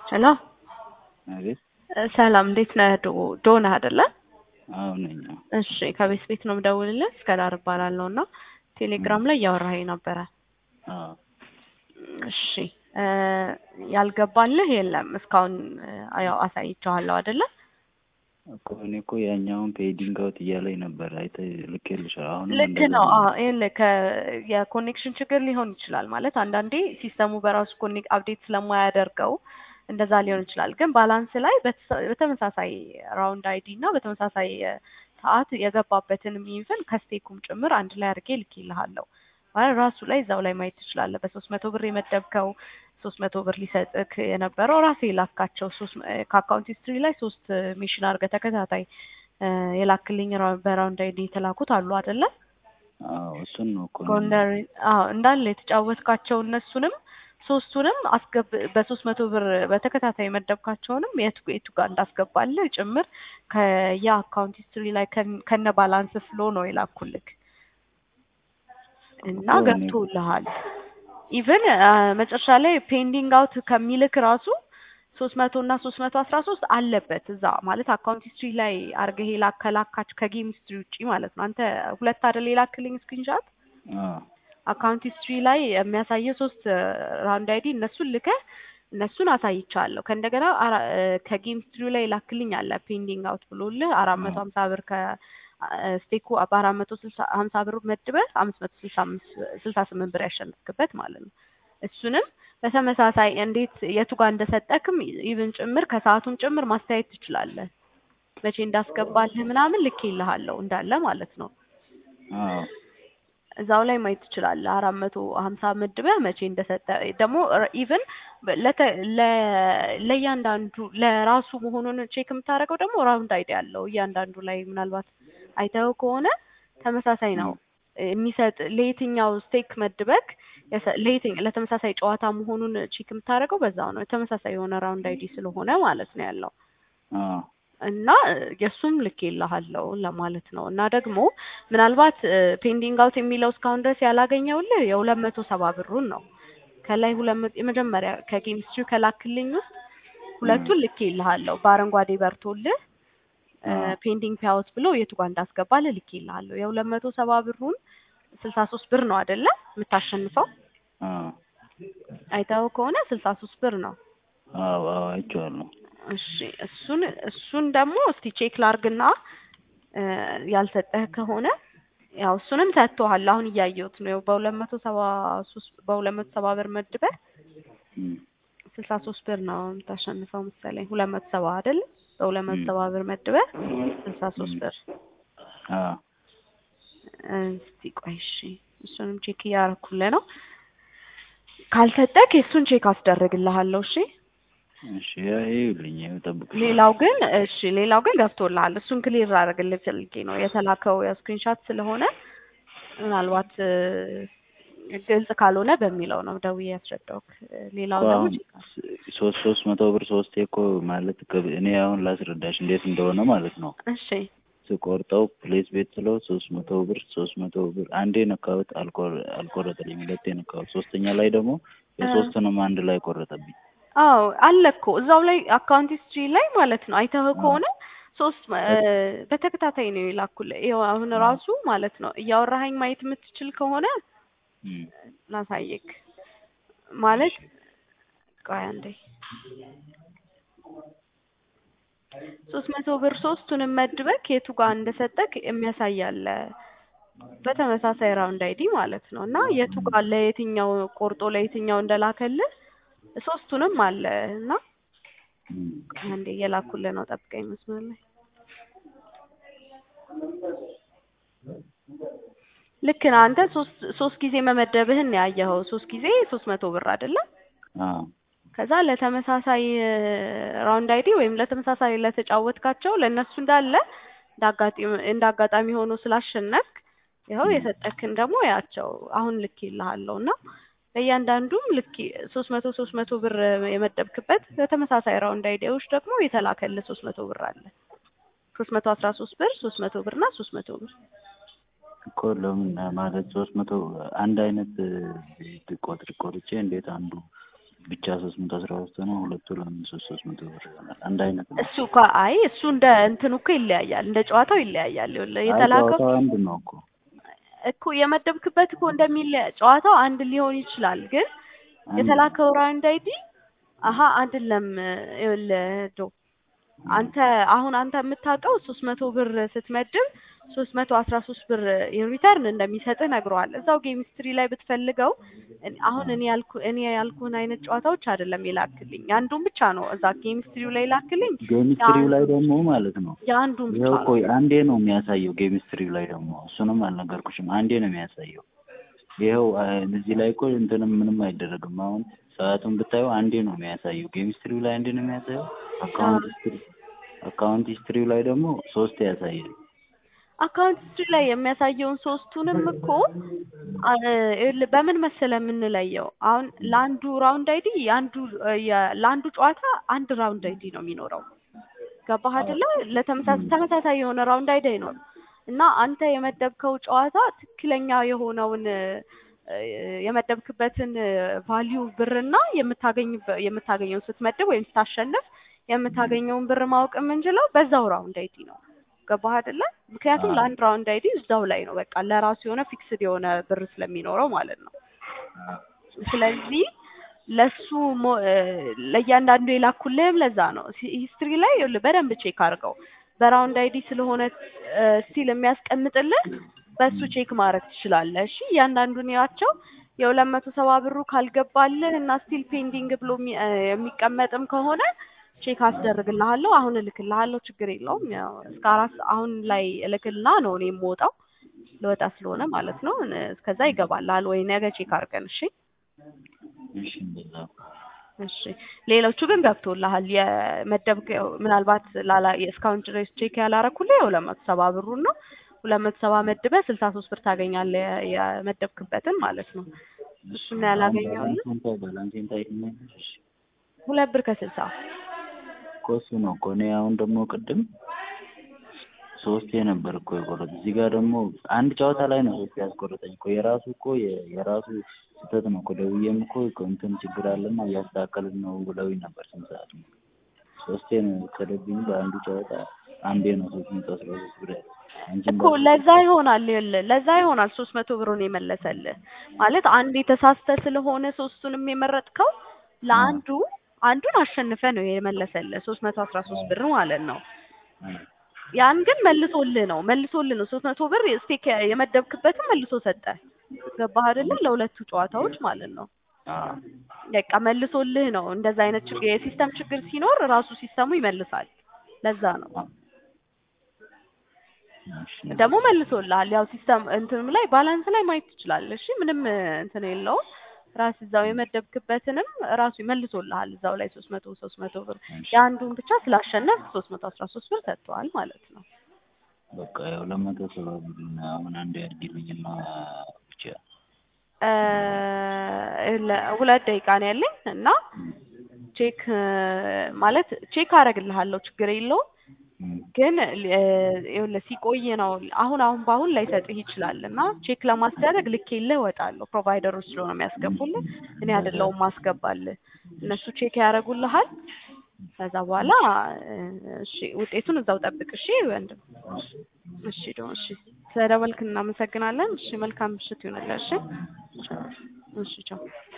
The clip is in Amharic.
ሄሎ አቤት። ሰላም እንዴት ነህ? ዶ ዶና አይደለ? አዎ ነኝ። አዎ። እሺ ከቤት ቤት ነው የምደውልልህ። እስከዳር እባላለሁ እና ቴሌግራም ላይ እያወራኸኝ ነበረ። አዎ። እሺ እ ያልገባልህ የለም እስካሁን ያው አሳይቼዋለሁ አይደለ? እኮ እኔ እኮ ያኛውን ፔዲንግ አውት እያለኝ ነበር። አይተህ ልኬልሻለሁ። አሁንም ልክ እንደዛ ነው። ነው። አዎ ይኸውልህ ከ- የኮኔክሽን ችግር ሊሆን ይችላል ማለት አንዳንዴ ሲስተሙ በራሱ ኮኔክት አፕዴት ስለማያደርገው እንደዛ ሊሆን ይችላል። ግን ባላንስ ላይ በተሰ- በተመሳሳይ ራውንድ አይዲ እና በተመሳሳይ እ ሰዓት የገባበትንም ኢቭን ከስቴኩም ጭምር አንድ ላይ አድርጌ ልኬልሃለሁ። ማለት ራሱ ላይ እዛው ላይ ማየት ትችላለህ። በሶስት መቶ ብር የመደብከው ሶስት መቶ ብር ሊሰጥክ የነበረው ራሴ የላካቸው ሶስት እ ከአካውንት ሂስትሪ ላይ ሶስት ሜሽን አድርገህ ተከታታይ እ የላክልኝ ራ- በራውንድ አይዲ የተላኩት አሉ አይደለ? አዎ እሱን ነው እኮ እኔ ጎንደር አዎ እንዳለ የተጫወትካቸው እነሱንም ሶስቱንም አስገብ በሶስት መቶ ብር በተከታታይ መደብካቸውንም የቱ የቱ ጋር እንዳስገባልህ ጭምር ከየአካውንት ሂስትሪ ላይ ከን- ከነ ባላንስ ፍሎ ነው የላኩልክ እና እኮ እኔ ገብቶልሃል። ኢቭን መጨረሻ ላይ ፔንዲንግ አውት ከሚልክ ራሱ ሶስት መቶ እና ሶስት መቶ አስራ ሶስት አለበት እዛ ማለት አካውንት ሂስትሪ ላይ አርገህ የላክ ከላካች ከጌም ሂስትሪ ውጪ ማለት ነው። አንተ ሁለት አይደል የላክልኝ ስክሪንሻት አዎ አካውንት ሂስትሪ ላይ የሚያሳየው ሶስት ራውንድ አይዲ እነሱን ልከህ እነሱን አሳይቻለሁ። ከእንደገና አራ- እ ከጌም ሂስትሪ ላይ ላክልኝ አለ ፔንዲንግ አውት ብሎልህ አራት መቶ ሀምሳ ብር ከስቴኩ በአራት መቶ ስልሳ ሀምሳ ብር መድበህ አምስት መቶ ስልሳ አምስት ስልሳ ስምንት ብር ያሸነፍክበት ማለት ነው። እሱንም በተመሳሳይ እንዴት የቱ ጋር እንደሰጠክም ኢቭን ጭምር ከሰዓቱም ጭምር ማስተያየት ትችላለህ። መቼ እንዳስገባልህ ምናምን ልኬልሃለሁ እንዳለ ማለት ነው። አዎ እዛው ላይ ማየት ትችላለህ። አራት መቶ ሀምሳ መድበህ መቼ እንደሰጠ ደግሞ ኢቭን ለእያንዳንዱ ለራሱ መሆኑን ቼክ የምታደርገው ደግሞ ራውንድ አይዲ አለው እያንዳንዱ ላይ ምናልባት አይተኸው ከሆነ ተመሳሳይ ነው የሚሰጥ ለየትኛው ስቴክ መድበክ የሰ- ለየትኛው ለተመሳሳይ ጨዋታ መሆኑን ቼክ የምታደርገው በዛው ነው። ተመሳሳይ የሆነ ራውንድ አይዲ ስለሆነ ማለት ነው ያለው አዎ እና የእሱም ልኬልሃለሁ ለማለት ነው። እና ደግሞ ምናልባት ፔንዲንግ አውት የሚለው እስካሁን ድረስ ያላገኘውልህ የሁለት መቶ ሰባ ብሩን ነው። ከላይ ሁለት መቶ የመጀመሪያ ከኬሚስትሪ ከላክልኝ ውስጥ ሁለቱን ልኬልሃለሁ በአረንጓዴ በርቶልህ አዎ ፔንዲንግ ፓያውት ብሎ የቱ ጋር እንዳስገባልህ ልኬልሃለሁ። የሁለት መቶ ሰባ ብሩን ስልሳ ሶስት ብር ነው አይደለ የምታሸንፈው? አዎ አይተኸው ከሆነ ስልሳ ሶስት ብር ነው። አዎ አዎ አይቼዋለሁ። እሺ እሱን እሱን ደግሞ እስቲ ቼክ ላርግና እ ያልሰጠህ ከሆነ ያው እሱንም ሰጥቶሃል። አሁን እያየሁት ነው። በሁለት መቶ ሰባ ሶስት በሁለት መቶ ሰባ ብር መድበህ እም ስልሳ ሶስት ብር ነው የምታሸንፈው መሰለኝ። ሁለት መቶ ሰባ አይደል? በሁለት መቶ ሰባ ብር መድበህ ስልሳ ሶስት ብር አዎ እስቲ ቆይ እሺ፣ እሱንም ቼክ እያደረኩልህ ነው። ካልሰጠህ የእሱን ቼክ አስደርግልሃለሁ። እሺ እሺ ያ ይኸውልኝ ይኸው እጠብቅሻለሁ። ሌላው ግን እሺ ሌላው ግን ገብቶልሃል። እሱን ክሊር አደረግልህ ፈልጌ ነው የተላከው ስክሪንሻት ስለሆነ ምናልባት እ ግልጽ ካልሆነ በሚለው ነው ደውዬ ያስረዳሁክ። ሌላው እኮ ደግሞ አሁን ቼክ አድርግ። ሶስት ሶስት መቶ ብር ሶስቴ እኮ ማለት ከ- እኔ አሁን ላስረዳሽ እንዴት እንደሆነ ማለት ነው። እሺ ስቆርጠው ፕሌስ ቤት ስለው ሶስት መቶ ብር ሶስት መቶ ብር አንዴ ነካሁት አልቆር- አልቆረጠልኝ ሁለቴ ነካሁት ሶስተኛ ላይ ደግሞ የሶስቱንም አንድ ላይ ቆረጠብኝ አዎ አለ እኮ እዛው ላይ አካውንት ሂስትሪ ላይ ማለት ነው። አይተህ ከሆነ ሶስት እ በተከታታይ ነው የላኩልህ። ይኸው አሁን ራሱ ማለት ነው እያወራኸኝ ማየት የምትችል ከሆነ እም ላሳየክ ማለት ቆይ አንዴ ሶስት መቶ ብር ሶስቱንም መድበክ የቱ ጋር እንደሰጠክ የሚያሳይ አለ በተመሳሳይ ራውንድ አይዲ ማለት ነው። እና የቱ ጋር ለየትኛው ቆርጦ ለየትኛው እንደላከልህ ሶስቱንም አለ እና እም ቆይ አንዴ እየላኩልህ ነው። ጠብቀኝ መስመር ላይ ልክ ነህ አንተ ሶስት ሶስት ጊዜ መመደብህን ነው ያየኸው። ሶስት ጊዜ ሶስት መቶ ብር አይደለም? አዎ ከዛ ለተመሳሳይ ራውንድ አይዲ ወይም ለተመሳሳይ ለተጫወትካቸው ለእነሱ እንዳለ እንዳጋጣሚ እንዳጋጣሚ ሆኖ ስላሸነፍክ ይኸው የሰጠክን ደግሞ ያቸው አሁን ልኬልሃለሁ እና ለእያንዳንዱም ልክ ሶስት መቶ ሶስት መቶ ብር የመደብክበት ለተመሳሳይ ራውንድ አይዲዎች ደግሞ የተላከልህ ሶስት መቶ ብር አለ። ሶስት መቶ አስራ ሶስት ብር ሶስት መቶ ብር እና ሶስት መቶ ብር እኮ ለምን ማለት ሶስት መቶ አንድ አይነት ቆጥር ቆርጬ እንዴት አንዱ ብቻ ሶስት መቶ አስራ ሶስት ነው። ሁለቱ ለምን ሶስት ሶስት መቶ ብር ይሆናል? አንድ አይነት ነው። እሱ እኮ አይ እሱ እንደ እንትኑ እኮ ይለያያል፣ እንደ ጨዋታው ይለያያል። ይኸውልህ አይ የተላከው ጨዋታው አንድ ነው እኮ እኮ የመደብክበት እኮ እንደሚለያ ጨዋታው አንድ ሊሆን ይችላል፣ ግን አንድ የተላከው ራውንድ አይዲ አሀ አይደለም። ይኸውልህ ዶ አንተ አሁን አንተ የምታውቀው ሶስት መቶ ብር ስትመድብ ሶስት መቶ አስራ ሶስት ብር ሪተርን እንደሚሰጥህ ነግረዋል። እዛው ጌም ስትሪ ላይ ብትፈልገው እኔ- አሁን እኔ ያልኩ እኔ ያልኩህን አይነት ጨዋታዎች አይደለም የላክልኝ የአንዱን ብቻ ነው እዛ ጌም ስትሪው ላይ ላክልኝ። ጌሚስትሪው ላይ ደግሞ ማለት ነው የአንዱን ብቻ ይኸው ነው ቆይ አንዴ ነው የሚያሳየው። ጌሚስትሪው ላይ ደግሞ እሱንም አልነገርኩሽም። አንዴ ነው የሚያሳየው። ይኸው አ- እዚህ ላይ እኮ እንትንም ምንም አይደረግም። አሁን ሰዓቱን ብታየው አንዴ ነው የሚያሳየው። ጌሚስትሪው ላይ አንዴ ነው የሚያሳየው። አካውንት ሂስትሪ አካውንት ሂስትሪው ላይ ደግሞ ሶስት ያሳያል። አካውንት ስትሪ ላይ የሚያሳየውን ሶስቱንም እኮ አ- ይኸውልህ በምን መሰለህ የምንለየው? አሁን ለአንዱ ራውንድ አይዲ የአንዱ የ- ለአንዱ ጨዋታ አንድ ራውንድ አይዲ ነው የሚኖረው። ገባህ አይደለ? ለተመሳሳይ ተመሳሳይ የሆነ ራውንድ አይዲ አይኖርም። እና አንተ የመደብከው ጨዋታ ትክክለኛ የሆነውን እ፣ የመደብክበትን ቫሊዩ ብርና የምታገኝበ- የምታገኘውን ስትመድብ ወይም ስታሸንፍ የምታገኘውን ብር ማወቅ የምንችለው በዛው ራውንድ አይዲ ነው። ገባህ አይደለ? ምክንያቱም አዎ። ለአንድ ራውንድ አይዲ እዛው ላይ ነው በቃ ለራሱ የሆነ ፊክስድ የሆነ ብር ስለሚኖረው ማለት ነው። ስለዚህ ለሱ ሞ- እ፣ ለእያንዳንዱ የላኩልህም ለዛ ነው። ሂስትሪ ላይ ይኸውልህ በደንብ ቼክ አድርገው በራውንድ አይዲ ስለሆነ ስቲል የሚያስቀምጥልህ በሱ ቼክ ማድረግ ትችላለህ። እሺ እያንዳንዱን ያቸው የሁለት መቶ ሰባ ብሩ ካልገባልህ እና ስቲል ፔንዲንግ ብሎ የሚ- እ፣ የሚቀመጥም ከሆነ ቼክ አስደርግልሃለሁ። አሁን እልክልሃለሁ፣ ችግር የለውም። ያው እስከ አራት አሁን ላይ እልክልና ነው እኔ የምወጣው ልወጣ ስለሆነ ማለት ነው። እ፣ እስከዛ ይገባልሃል ወይ ነገ ቼክ አድርገን እሺ። እሺ እንደዛ እሺ ሌሎቹ ግን ገብቶልሃል። የመደብከው ምናልባት ላላ እስካሁን ድረስ ቼክ ያላረኩልህ የሁለት መቶ ሰባ ብሩን ነው። ሁለት መቶ ሰባ መድበህ ስልሳ ሶስት ብር ታገኛለህ የ- የመደብክበትን ማለት ነው። እሱን ያላገኘውልህ ባላንሴን ታይ ባላንሴን ታይ ትመኛለሽ ሁለት ብር ከስልሳ እኮ እሱ ነው እኮ እኔ አሁን ደግሞ ቅድም ሶስቴ ነበር እኮ የቆረጥ እዚህ ጋር ደግሞ አንድ ጨዋታ ላይ ነው ሶስቴ ያስቆረጠኝ እኮ የራሱ እኮ የ- የራሱ ስህተት ነው እኮ ደውዬም እኮ እንትን ችግር አለና እያስተካከልን ነው ብለውኝ ነበር ስንት ሰዓት ነው ሶስቴ ነው የወሰደብኝ በአንዱ ጨዋታ አንዴ ነው ሶስት መቶ አስራ ሶስት ብር ያለው አንቺም እኮ ለዛ ይሆናል ይኸውልህ፣ ለዛ ይሆናል ሶስት መቶ ብሩን የመለሰልህ ማለት አንድ የተሳስተ ስለሆነ ሶስቱንም የመረጥከው ለአንዱ አንዱን አሸንፈ ነው የመለሰልህ ሶስት መቶ አስራ ሶስት ብር ማለት ነው። ያን ግን መልሶልህ ነው መልሶልህ ነው ሶስት መቶ ብር ስቴክ የመደብክበትን መልሶ ሰጠ። ገባህ አይደለ? ለሁለቱ ጨዋታዎች ማለት ነው። በቃ መልሶልህ ነው። እንደዛ አይነት ችግር የሲስተም ችግር ሲኖር ራሱ ሲስተሙ ይመልሳል። ለዛ ነው ደግሞ መልሶልሃል። ያው ሲስተም እንትንም ላይ ባላንስ ላይ ማየት ትችላለህ። እሺ ምንም እንትን የለውም። ራስ እዛው የመደብክበትንም ራሱ ይመልሶልሃል። እዛው ላይ ሶስት መቶ ሶስት መቶ ብር የአንዱን ብቻ ስላሸነፍ ሶስት መቶ አስራ ሶስት ብር ሰጥተዋል ማለት ነው። በቃ ያው ለመቶ ሰባ ብር አሁን አንድ ያድርግልኝና ብቻ ሁለት ደቂቃ ነው ያለኝ እና ቼክ ማለት ቼክ አደርግልሃለሁ ችግር የለውም። ግን ይኸውልህ ሲቆይ ነው አሁን አሁን በአሁን ላይሰጥህ ይችላል እና ቼክ ለማስደረግ ልኬልህ እወጣለሁ። ፕሮቫይደሮች ስለሆነ የሚያስገቡልህ እኔ አይደለሁም ማስገባልህ። እነሱ ቼክ ያደርጉልሃል። ከዛ በኋላ እሺ ውጤቱን እዛው ጠብቅ። እሺ ወንድም። እሺ ዶ እሺ ስለደወልክ እናመሰግናለን። እሺ መልካም ምሽት ይሁንልህ። እሺ እሺ ቻው።